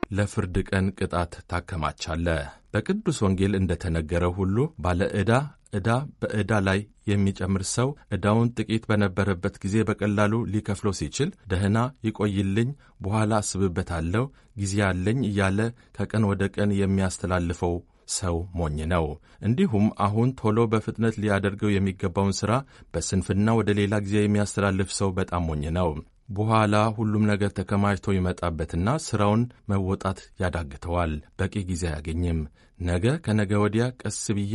ለፍርድ ቀን ቅጣት ታከማቻለህ። በቅዱስ ወንጌል እንደተነገረው ሁሉ ባለ ዕዳ ዕዳ በዕዳ ላይ የሚጨምር ሰው ዕዳውን ጥቂት በነበረበት ጊዜ በቀላሉ ሊከፍለው ሲችል ደህና ይቆይልኝ፣ በኋላ አስብበታለሁ፣ ጊዜ አለኝ እያለ ከቀን ወደ ቀን የሚያስተላልፈው ሰው ሞኝ ነው። እንዲሁም አሁን ቶሎ በፍጥነት ሊያደርገው የሚገባውን ሥራ በስንፍና ወደ ሌላ ጊዜ የሚያስተላልፍ ሰው በጣም ሞኝ ነው። በኋላ ሁሉም ነገር ተከማችቶ ይመጣበትና ሥራውን መወጣት ያዳግተዋል። በቂ ጊዜ አያገኝም። ነገ ከነገ ወዲያ ቀስ ብዬ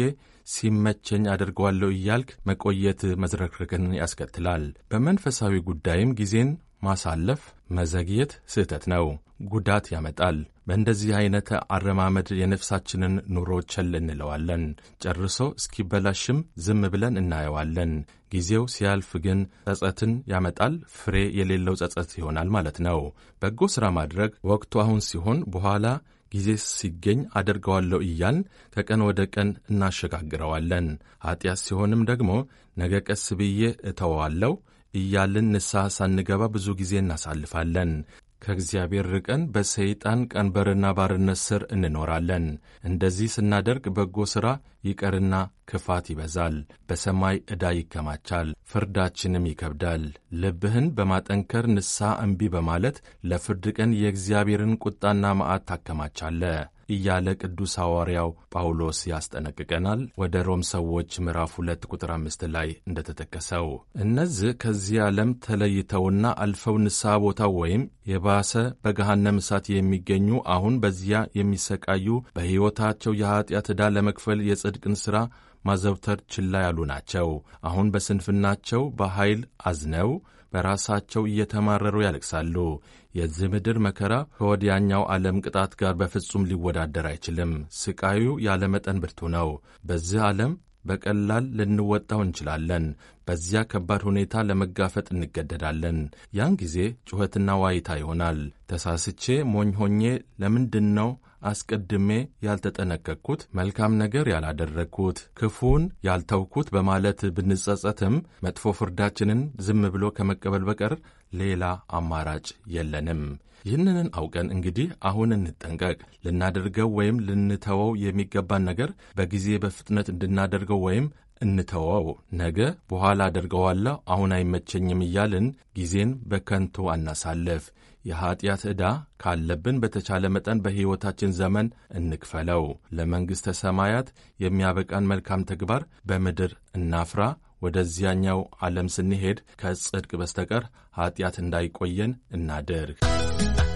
ሲመቸኝ አደርገዋለሁ እያልክ መቆየት መዝረክረክን ያስከትላል። በመንፈሳዊ ጉዳይም ጊዜን ማሳለፍ መዘግየት ስህተት ነው፣ ጉዳት ያመጣል። በእንደዚህ አይነት አረማመድ የነፍሳችንን ኑሮ ቸል እንለዋለን። ጨርሶ እስኪበላሽም ዝም ብለን እናየዋለን። ጊዜው ሲያልፍ ግን ጸጸትን ያመጣል። ፍሬ የሌለው ጸጸት ይሆናል ማለት ነው። በጎ ሥራ ማድረግ ወቅቱ አሁን ሲሆን በኋላ ጊዜ ሲገኝ አደርገዋለሁ እያልን ከቀን ወደ ቀን እናሸጋግረዋለን። ኀጢአት ሲሆንም ደግሞ ነገ ቀስ ብዬ እተወዋለሁ እያልን ንስሐ ሳንገባ ብዙ ጊዜ እናሳልፋለን። ከእግዚአብሔር ርቀን በሰይጣን ቀንበርና ባርነት ስር እንኖራለን። እንደዚህ ስናደርግ በጎ ሥራ ይቀርና ክፋት ይበዛል፣ በሰማይ ዕዳ ይከማቻል፣ ፍርዳችንም ይከብዳል። ልብህን በማጠንከር ንስሐ እምቢ በማለት ለፍርድ ቀን የእግዚአብሔርን ቁጣና መዓት ታከማቻለህ እያለ ቅዱስ ሐዋርያው ጳውሎስ ያስጠነቅቀናል። ወደ ሮም ሰዎች ምዕራፍ ሁለት ቁጥር አምስት ላይ እንደተጠቀሰው እነዚህ ከዚህ ዓለም ተለይተውና አልፈው ንስሐ ቦታው ወይም የባሰ በገሃነም እሳት የሚገኙ አሁን በዚያ የሚሰቃዩ በሕይወታቸው የኀጢአት ዕዳ ለመክፈል የጽድቅን ሥራ ማዘውተር ችላ ያሉ ናቸው። አሁን በስንፍናቸው በኃይል አዝነው በራሳቸው እየተማረሩ ያለቅሳሉ። የዚህ ምድር መከራ ከወዲያኛው ዓለም ቅጣት ጋር በፍጹም ሊወዳደር አይችልም። ስቃዩ ያለ መጠን ብርቱ ነው። በዚህ ዓለም በቀላል ልንወጣው እንችላለን። በዚያ ከባድ ሁኔታ ለመጋፈጥ እንገደዳለን። ያን ጊዜ ጩኸትና ዋይታ ይሆናል። ተሳስቼ ሞኝ ሆኜ ለምንድን ነው አስቀድሜ ያልተጠነቀቅኩት፣ መልካም ነገር ያላደረግኩት፣ ክፉን ያልተውኩት በማለት ብንጸጸትም መጥፎ ፍርዳችንን ዝም ብሎ ከመቀበል በቀር ሌላ አማራጭ የለንም። ይህንን አውቀን እንግዲህ አሁን እንጠንቀቅ። ልናደርገው ወይም ልንተወው የሚገባን ነገር በጊዜ በፍጥነት እንድናደርገው ወይም እንተወው። ነገ በኋላ አደርገዋለሁ፣ አሁን አይመቸኝም እያልን ጊዜን በከንቱ አናሳልፍ። የኀጢአት ዕዳ ካለብን በተቻለ መጠን በሕይወታችን ዘመን እንክፈለው። ለመንግሥተ ሰማያት የሚያበቃን መልካም ተግባር በምድር እናፍራ። ወደዚያኛው ዓለም ስንሄድ ከጽድቅ በስተቀር ኀጢአት እንዳይቆየን እናድርግ።